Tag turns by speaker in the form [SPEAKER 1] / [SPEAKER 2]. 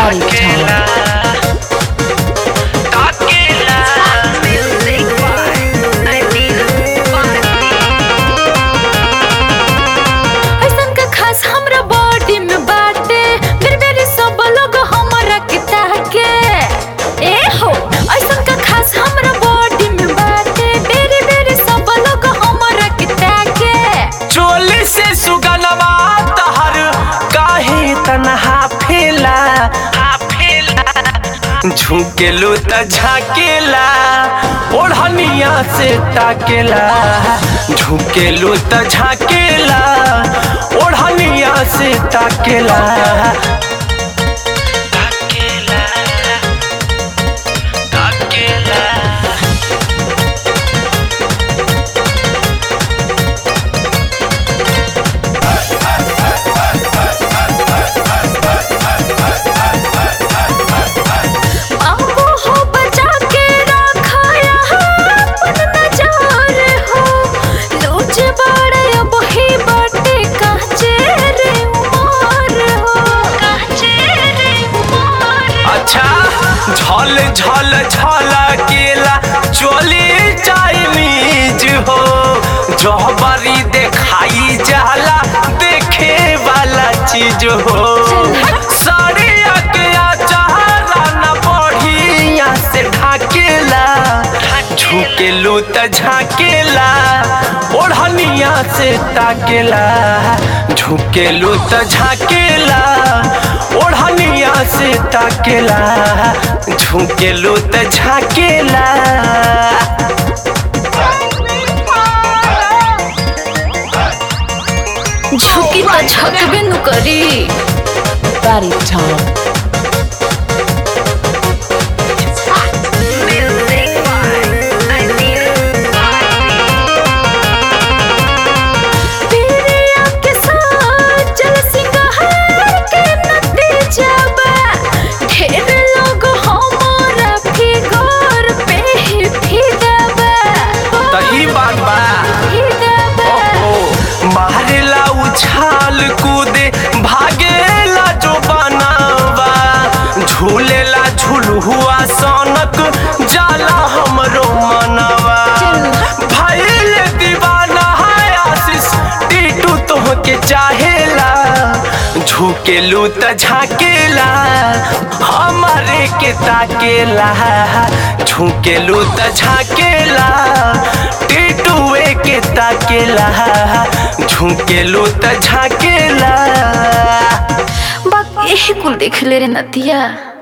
[SPEAKER 1] ताकेला ताकेला
[SPEAKER 2] ऐसन का खास हमरा बॉडी में बाटे फिर मेरे सब लोग हमरा के ताके ए हो ऐसन का खास हमरा बॉडी में बाटे मेरे मेरे सब लोग हमरा के ताके
[SPEAKER 1] चोली से सुगनवा तहर काहे तनहा फेला झुकेलू त झाकेला ओढ़निया से ताकेला झुकेलू त झाकेला ओढ़निया से ताकेला ताकेला ताकेला
[SPEAKER 2] बाबू हो बचा के रखाया अपन नजार हो लूच बड़े अब ही बाटे काचे रे उमर हो काचे रे उमर
[SPEAKER 1] अच्छा झल झल झल केला चोली चाइनीज हो जहबरी देखाई जाला देखे वाला चीज हो साड़िया के चाहला न बढ़िया से ढाकेला झुकेलू त झाकेला ओढ़निया से ताकेला झुकेलू त झाकेला ओढ़निया से ताकेला झुकेलू त झाकेला
[SPEAKER 2] झुकी तो झकबे नु करी
[SPEAKER 3] Body Tom.
[SPEAKER 2] पिरिया के साथ चल सिंगार के नतीजा बा ढेर लोग हमारा फिगर पे ही फिदा बा
[SPEAKER 1] त ई बात बा
[SPEAKER 2] फिदा बा
[SPEAKER 1] ओहो मारेला उछाल कूदे भागेला जो बनावा झूलेला झुलहुआ सनक जाला हमरो मनवा भइल दीवाना है आशीष टीटू तोहके चाहेला झुकेलू त झाकेला हमारे के ताकेला झुकेलू त झाकेला टीटूए के ताकेला झुकेलू त झाकेला
[SPEAKER 2] बा यही कुल देख ले रे नदिया